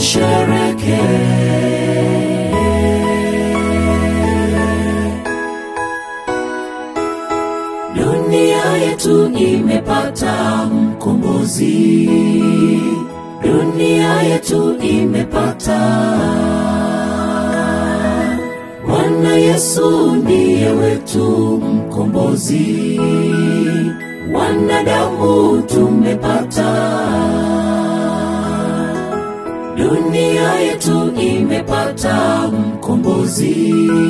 tushereke. Dunia yetu imepata mkombozi, dunia yetu imepata Bwana Yesu ndiye wetu mkombozi, wanadamu tumepata. Dunia yetu imepata mkombozi,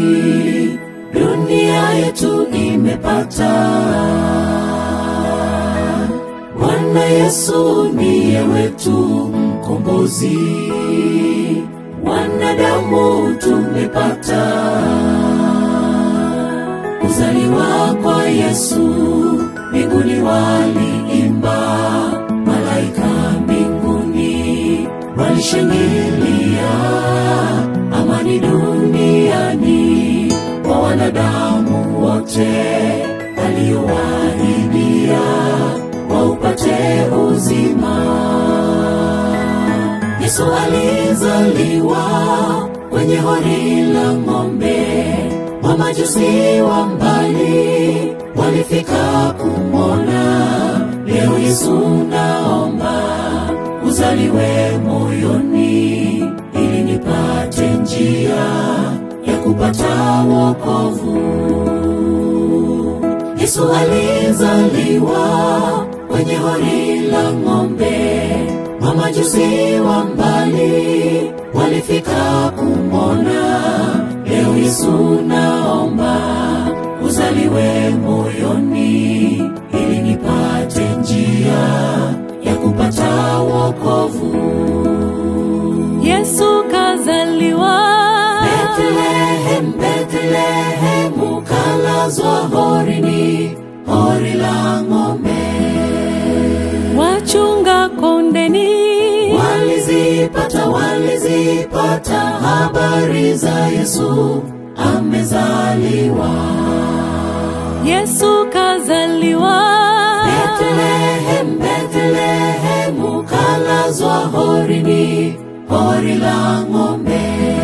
dunia yetu imepata. Bwana Yesu ndiye wetu mkombozi, wanadamu tumepata. Kuzaliwa kwa Yesu, mbinguni waliimba, malaika mbinguni walishangilia, amani duniani kwa wanadamu wote, aliyowaahidia waupate uzima. Yesu alizaliwa kwenye hori la ng'ombe, mamajusi wa mbali walifika kumwona. Leo Yesu naomba uzaliwe moyoni, ili nipate njia ya kupata wokovu. Yesu alizaliwa kwenye hori la ng'ombe, mamajusi wa mbali walifika kumwona. Leo Yesu naomba uzaliwe moyoni, ili nipate njia ya kupata wokovu. Yesu kazaliwa Betlehem, Betlehem, ukalazwa horini, hori la ng'ombe. wachunga kondeni Walizipata, walizipata habari za Yesu amezaliwa. Yesu kazaliwa Betlehem, Betlehem, ukalazwa horini, hori la ng'ombe.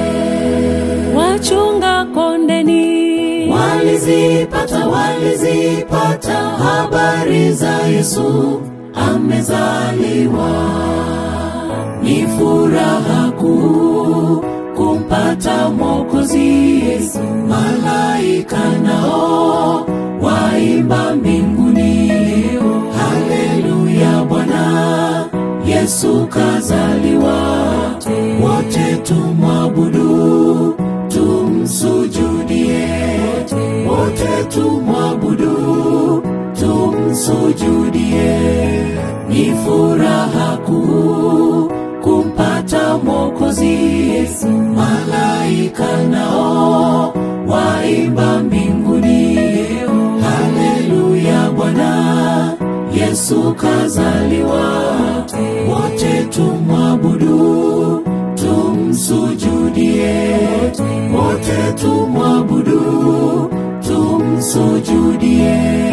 wachunga kondeni Walizipata, walizipata habari za Yesu amezaliwa. Ni furaha kuu kumpata Mwokozi Yesu. Malaika nao waimba mbinguni, haleluya, Bwana Yesu kazaliwa. Wote tumwabudu, tumsujudie, wote tumwabudu, tumsujudie. Ni furaha kuu kumpata Mwokozi Yesu. Malaika nao waimba mbinguni, haleluya, Bwana Yesu kazaliwa. Wote tumwabudu, tumsujudie, wote tumwabudu, tumsujudie.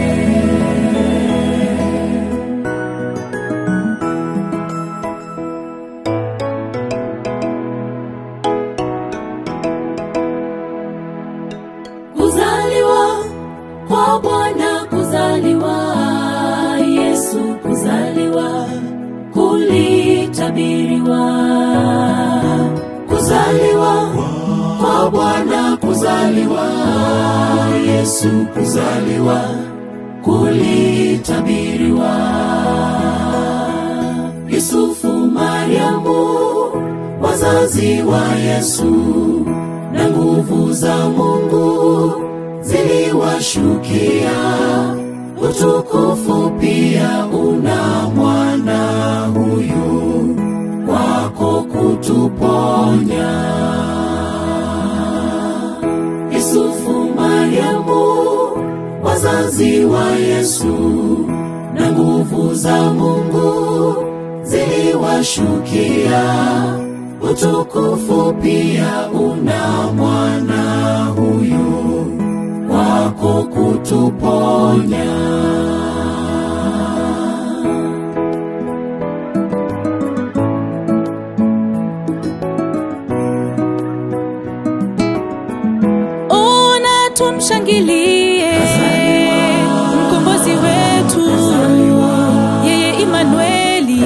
Kuzaliwa kwa Bwana, kuzaliwa Yesu, kuzaliwa kulitabiriwa. Kuzaliwa kwa Bwana, kuzaliwa Yesu, kuzaliwa kulitabiriwa. Yusufu, Mariamu, wazazi wa Yesu na nguvu za Mungu ziliwashukia. Utukufu pia una mwana huyu kwako kutuponya. Yusufu, Mariamu, wazazi wa Yesu na nguvu za Mungu ziliwashukia. Utukufu pia una mwana huyu kwako kutuponya. tumshangilie mkombozi wetu yeye Imanueli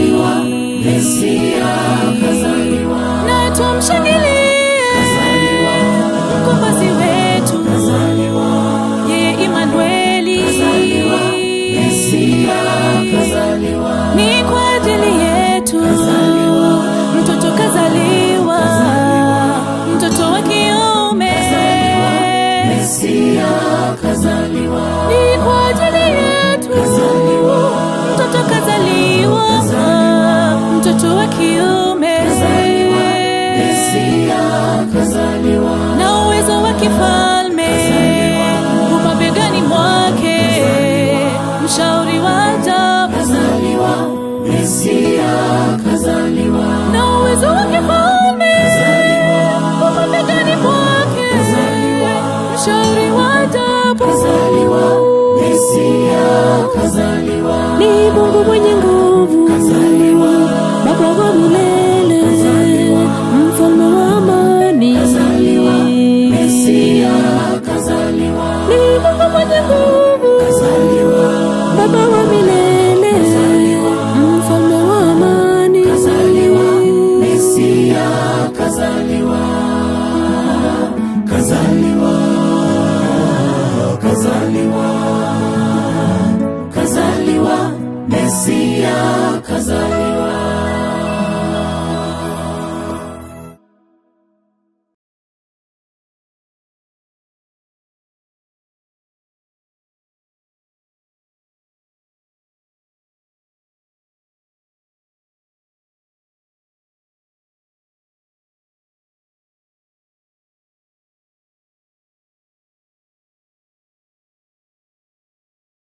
Mesia kazaliwa, na tumshangilie mkombozi wetu yeye Imanueli Mesia kazaliwa, ni kwa ajili yetu mtoto kazaliwa mtoto wa kiume Mesia kazaliwa, ni kwa ajili yetu mtoto kazaliwa mtoto wa kiume Mesia kazaliwa, na uwezo wa kifalme umabegani mwake mshauri wa ajabu kazaliwa, Mesia kazaliwa, na uwezo wa kifalme umabegani mwake mshauri wa ajabu kazaliwa, Mesia kazaliwa, ni Mungu mwenye nguvu kazaliwa, Baba wa milele mfalme wa amani Mesia kazaliwa, ni Mungu mwenye nguvu kazaliwa, Baba wa milele mfalme wa amani kazaliwa, Mesia kazaliwa, kazaliwa, kazaliwa, kazaliwa, Mesia kazaliwa.